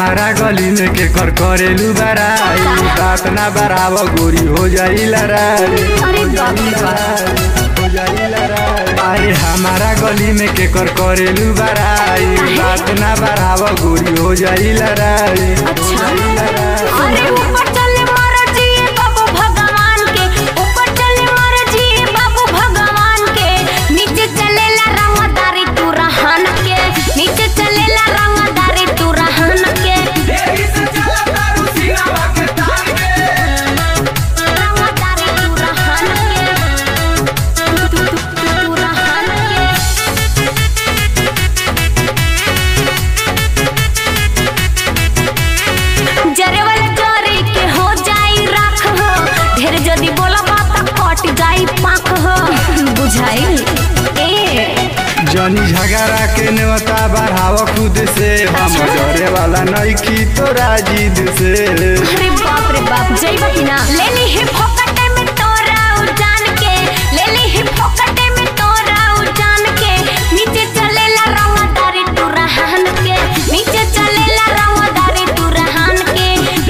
हमारा गली में के कर करेलू बराई बात ना बराव गोरी हो जाई लड़ाई अरे बाप रे बाप। हो जाई लड़ाई अरे हमारा गली में के कर करेलू बराई बात ना बराव गोरी हो जाई लड़ाई हो जाई लड़ाई अरे ऊपर चले महाराजी बाबू भगवान के ऊपर चले महाराजी बाबू भगवान के नीचे चलेला रंगदारी तू रहन के नीचे चलेला रंगदारी तू रहन के रंगदारी तू रहन के तू तू तू तू रहन के जरे वाला जरे के हो जाई राख हो ढेर जदी बोला बात कट जाई पाक हो बुझाई ए जनी झगड़ा के नेवता बढ़ाव खुद से हम डरे वाला नइखी तोरा जिद से अरे बाप रे बाप जइबा कि ना ले ली ही फोकटे में तोरा उजान के ले ली ही फोकटे में तोरा उजान के नीचे चलेला रंगदारी तू रहन के नीचे चलेला रंगदारी तू रहन के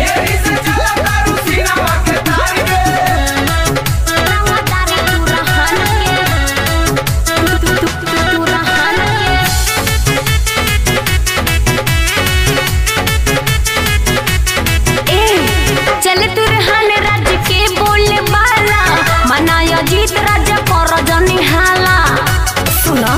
रंगदारी तू रहन के तू तू तू तू रहन के ए चले तू रहन राज्य के बोले वाला मनाया जीत राजा कर जनी हाला सुना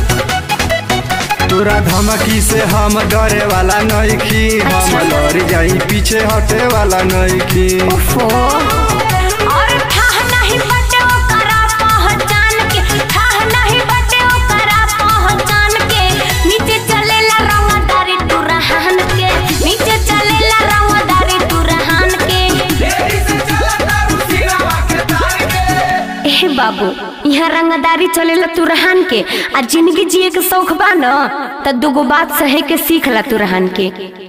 तोरा धमकी से हम डरे वाला नइखी हम लड़ जाई पीछे हटे वाला नइखी ओफो और ठाह नहीं बटे ओकरा पहचान के ठाह नहीं बटे ओकरा पहचान के नीचे चलेला रंगदारी तू रहन के नीचे चलेला रंगदारी तू रहन के ए बाबू यहाँ रंगदारी चलेला तू रहन के आ जिंदगी जिए के शौक बा न त दूगो बात सहे के सीख ला तू रहन के